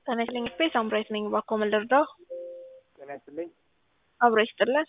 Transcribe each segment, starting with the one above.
ጤና ይስጥልኝ ስፔስ አምራይት ነኝ። እባክዎ ምን ልርዳው? ጤና ይስጥልኝ። አብሮ ይስጥልን።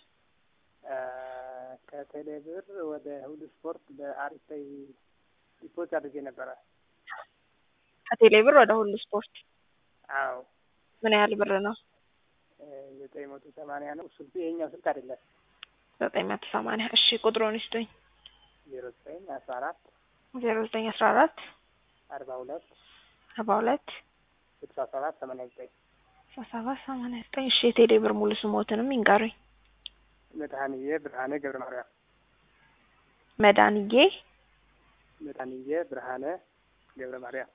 ከቴሌ ብር ወደ ሁሉ ስፖርት በአሪፍ ላይ ዲፖዝ አድርጌ ነበረ። ከቴሌ ብር ወደ ሁሉ ስፖርት አዎ ምን ያህል ብር ነው? ዘጠኝ መቶ ሰማንያ ነው። ስልኩ የኛው ስልክ አይደለም። ዘጠኝ መቶ ሰማንያ እሺ፣ ቁጥሩን ይስጡኝ። ዜሮ ዘጠኝ አስራ አራት ዜሮ ዘጠኝ አስራ አራት አርባ ሁለት አርባ ሁለት ስልሳ ሰባት ሰማንያ ዘጠኝ ስልሳ ሰባት ሰማንያ ዘጠኝ እሺ፣ የቴሌ ብር ሙሉ ስሞትንም ይንገሩኝ። መድኃኒዬ ብርሃነ ገብረ ማርያም መድኃኒዬ መድኃኒዬ ብርሃነ ገብረ ማርያም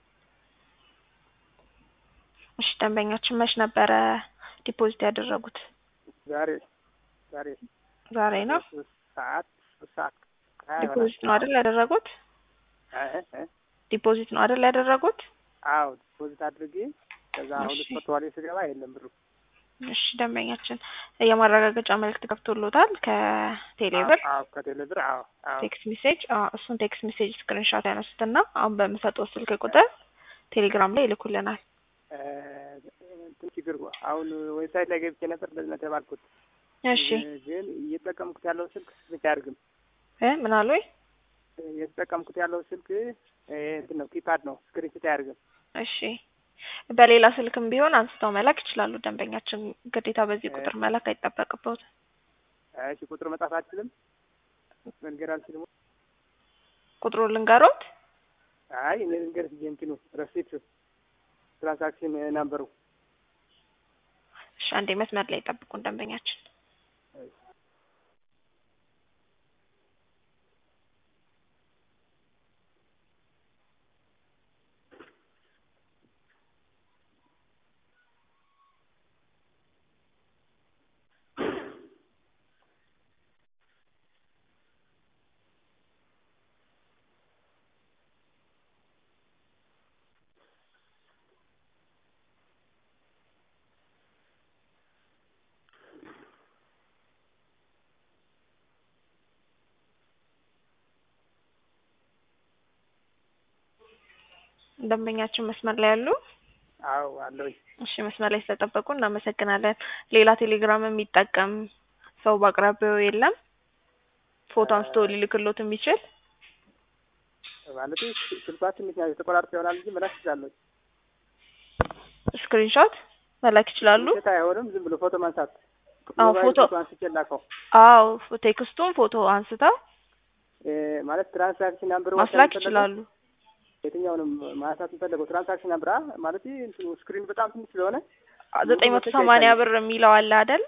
እሺ፣ ደንበኛችን መች ነበረ ዲፖዚት ያደረጉት? ዛሬ ዛሬ ዛሬ ነው። ሶስት ሰዓት ሶስት ሰዓት ሀያ ይሆናል። ዲፖዚት ነው አይደል ያደረጉት? እ እ ዲፖዚት ነው አይደል ያደረጉት? አዎ ዲፖዚት አድርጌ ከዛ ሁለት እሺ። መቶ ዋሌ ስገባ የለም ብሩ። እሺ፣ ደንበኛችን የማረጋገጫ መልእክት ገብቶሎታል ከቴሌ ብር አዎ ከቴሌ ብር አዎ አዎ ቴክስት ሜሴጅ እሱን ቴክስት ሜሴጅ ስክሪንሻት ያነሱትና አሁን በምሰጠው ስልክ ቁጥር ቴሌግራም ላይ ይልኩልናል። እ እንትን ችግር አሁን ዌብሳይት ላይ ገብቼ ነበር እንደዚህ ነው የተባልኩት። እሺ ግን እየተጠቀምኩት ያለው ስልክ ብቻ አያደርግም። እ ምን አሉኝ? እየተጠቀምኩት ያለው ስልክ እ እንትን ነው ኪፓድ ነው ስክሪንሽት አያደርግም። እሺ በሌላ ስልክም ቢሆን አንስተው መላክ ይችላሉ። ደንበኛችን ግዴታ በዚህ ቁጥር መላክ አይጠበቅበትም። እሺ ቁጥር መጻፍ አልችልም፣ መንገድ አልችልም። ቁጥሩን ልንገሮት? አይ እኔ ልንገርሽ እንጂ እንትኑ ረሲት ትራንዛክሽን ናምበሩ እሺ አንዴ መስመር ላይ ጠብቁን ደንበኛችን። ደንበኛችን መስመር ላይ ያሉ? አዎ አለሁኝ። እሺ መስመር ላይ ስለጠበቁ እናመሰግናለን። ሌላ ቴሌግራም የሚጠቀም ሰው በአቅራቢያው የለም? ፎቶ አንስቶ ሊልክሎት የሚችል? ማለት ስልኳችን ምክንያት የተቆራረጠ ይሆናል እንጂ መላክ ይችላለሁ። ስክሪንሾት መላክ ይችላሉ? ሴት አይሆንም፣ ዝም ብሎ ፎቶ ማንሳት። አዎ ሞባይል ፎቶ አንስቼ ላከው አዎ ቴክስቱን ፎቶ አንስተው እ ማለት ትራንዛክሽን ናምበር ማስላክ ይችላሉ። የትኛውንም ማንሳት የምፈለገው ትራንዛክሽን ናምበር ማለት እንትኑ ስክሪን በጣም ትንሽ ስለሆነ ዘጠኝ መቶ ሰማንያ ብር የሚለው አለ አይደል?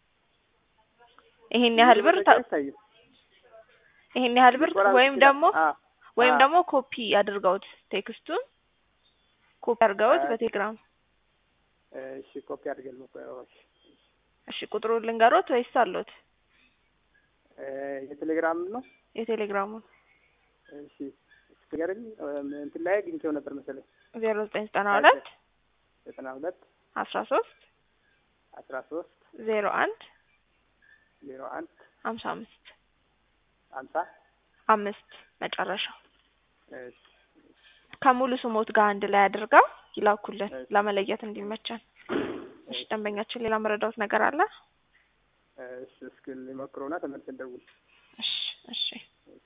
ይሄን ያህል ብር ታ- አይታይም። ይሄን ያህል ብር ሊቆራረጥ ወይም ይችላል። ደግሞ አዎ ወይም አዎ። ደግሞ ኮፒ አድርገውት ቴክስቱን ኮፒ አድርገውት አዎ። በቴሌግራም እሺ ኮፒ አድርገን ነው እሺ እሺ ቁጥሩን ልንገሮት ወይስ አሎት እ የቴሌግራም ነው። የቴሌግራሙን እሺ ስገርኝ እንትን ላይ አግኝቼው ነበር መሰለኝ ዜሮ ዘጠኝ ዘጠና ሁለት ዘጠና ሁለት አስራ ሶስት አስራ ሶስት ዜሮ አንድ ዜሮ አንድ ሀምሳ አምስት ሀምሳ አምስት መጨረሻው እሺ ከሙሉ ስሞት ጋር አንድ ላይ አድርገው ይላኩልን እሺ። ለመለየት እንዲመቸን። እሺ ደንበኛችን ሌላ መረዳት ነገር አለ? እሺ እስኪ ሊሞክረውና ተመልሰን ደውል እሺ እሺ